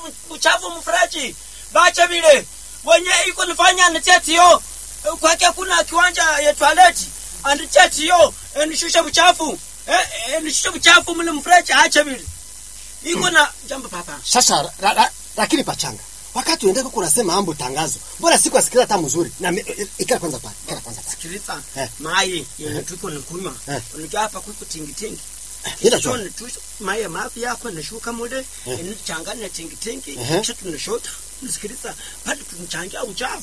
uchafu mfreji bacha vile wenye iko nifanya nitetio kwake kuna kiwanja ya toileti anditetio nishushe uchafu eh, eh, nishushe uchafu mle mfreji acha vile iko na jambo papa sasa ra, ra, lakini pachanga wakati uendeka kunasema ambo tangazo mbona siku asikiliza hata mzuri na mi- i- ikala kwanza pale ikala kwanza pale sikiliza Eh. mai yenye tuko nikunywa Eh. unajua hapa kuko tingitingi ila tu Shone tu maye mafi yako nashuka mule nichanganya tingi tingi Ehe. kisha tunashota nasikiliza pale tunachangia uchafu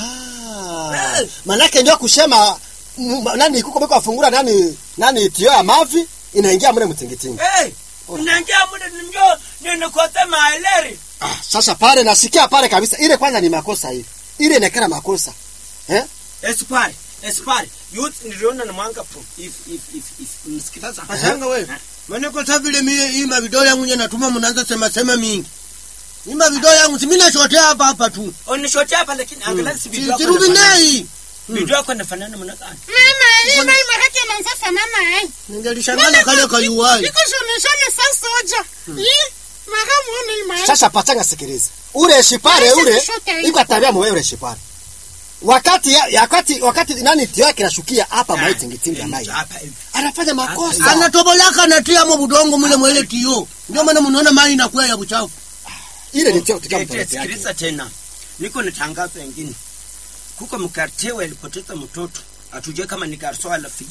ah Eh. manake ndio kusema m- nani kuko beko afungura nani nani tio ya mavi inaingia mle mtingitingi hey, unaingia mule ndio ninakote maeleri ah sasa pale nasikia pale kabisa ile kwanza ni makosa ile ile inakera makosa eh esipari esipari youth niliona na mwanga pro if if if if msikiliza Pachanga we. Maneko sa vile mie hii mavideo yangu nye natuma mnaanza sema sema mingi. Hii mavideo yangu si mimi nashotea hapa hapa tu. onishotea hapa lakini angalau si Si- video yako Sirudi inafanana. nei. video yako inafanana mna gani Mama, hii mai maraki anaanza fanana eh. Ningelishangana kale kayuwai. Iko joneshane sasa soja. Hii mara muone hii mai. sasa pachanga sikiliza ule shipare Sasa ule kushoto hii. iko tabia mwe ule shipare wakati ya, ya wakati wakati nani tio yake nashukia hapa mai tingitingi ya mai hapa hivi anafanya makosa Anatobolaka anatia mo budongo mule mwele tio. Ndio maana mnaona mai inakuwa ya buchafu. ile ni tio tukia Eti, mtoto yake sikiliza tena niko na tangazo ingine kuko mkartie alipoteza mtoto atujue kama ni garso ala fi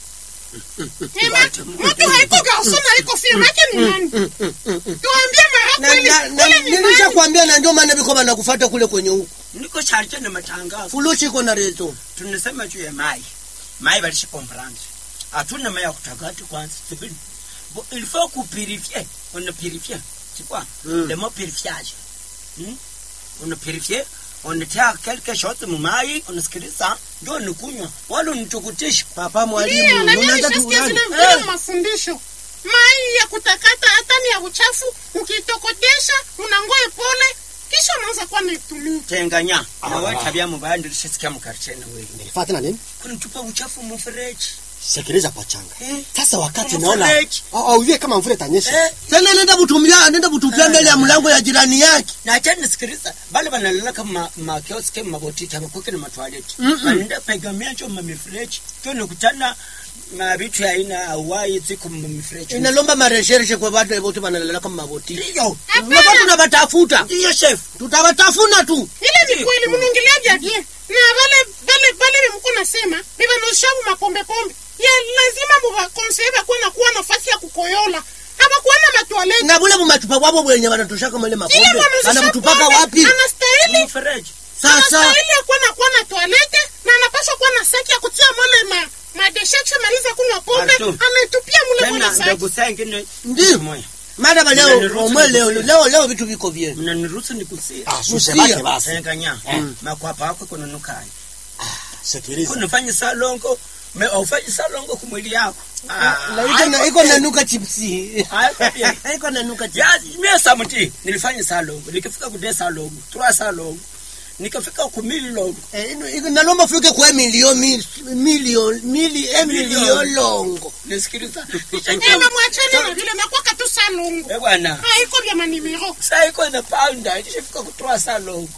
Ema, mtu haiko garso na iko firma yake ni nani? Tuambie mara Na, kweli. na, na, Ule ni nani? nilishakwambia na ndio maana biko banakufuata kule kwenye huko. niko charge na matangazo Fulushi iko na rezo. tunasema juu ya mai mai balisha komprendre hatuna mai ya kutakati kwanza sibili Bo- il faut kupurifie on purifie c'est quoi Mm. le mot purifiage hmm? on purifie on tia quelque chose mu mai unasikiliza ndio nikunywa wala unitukutisha Papa Ndio, mwalimu, na mimi unaanza nishasikia tu zile gani? vile mafundisho. Mai ya kutakata hata ni ya uchafu, ukitokotesha unangoe pole kisha unaanza kuwa naitumia. tenganya Ah. na wewe tabia mbaya ndio ulishasikia mkartie na wewe nilifata na nini kuna tupa uchafu mfereji sikiliza pachanga eh sasa wakati Mfereji. naona au au vile kama mvule itanyesha eh Tena nenda butumia, nenda butupia mbele ya mlango ya jirani yake. na tena nisikiliza bale banalala kama makioske mabotiki abakuke na matwaleti Mm-mm. banaenda pegamia cho mamifereji kyo nikutana na vitu ya aina awai ziko mamifereji Inalomba mareshereshe kwa watu wote wanalala kama maboti. ndiyo Ndio tunawatafuta. ndiyo chef Tutawatafuna tu. Ile ni kweli mnaongelea vya bien. Na wale wale wale mko nasema, biba noshabu mapombe pombe. Ya lazima muba konseye bakuwe na kuwa nafasi ya kukoyola. Hapa kuwa na matoaleti. Na bule bumachupa wabo bwenye wanatoshaka male Ile mapombe. mwanuzisha Anamtupaka pombe, wapi? Anastahili mfereji Sasa anastahili ya kuwa na kuwa na toalete na anapaswa kuwa na saki ya kutia mole ma madeshe akishamaliza kunywa pombe Artu. anaitupia mule tena mule saki. ndogo saa ingine Ndiyo. moya madaba leo Mnaniruhusu omwe leo nikusie. leo leo vitu viko bien. mnaniruhusu nikusia ah Usia. susebake basi tenganya makwapa yako kunanukai sikiliza kunafanya salongo me aufanye salongo kumwili yako Na iko na iko nanuka chipsi. Haiko bien. Iko nanuka chipsi. ya mie samuti nilifanya salongo nikifika kude salongo trois salongo nikafika ku mililongo Eh, ino- iko nalomba fike kwa milioni milioni mili eh, milioni longo. nisikiliza Ema mwachane na vile nakuwa tu salongo. Eh bwana Haiko vya manimero. saa iko na pounda nishafika ku trois salongo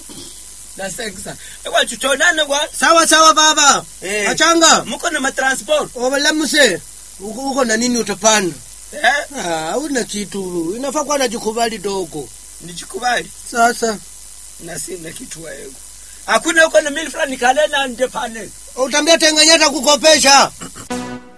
na seksa ewa tutonane bwana Sawa sawa baba. Eh. Achanga. muko na matransport Obalamuse. Uko uko na nini utapanda? eh Ah, una kitu. Inafaa kuwa najikubali dogo. nichikubali Sasa na sina kitu waego hakuna uko na mili fulani kalena nje pale utambia tenganyata kukopesha.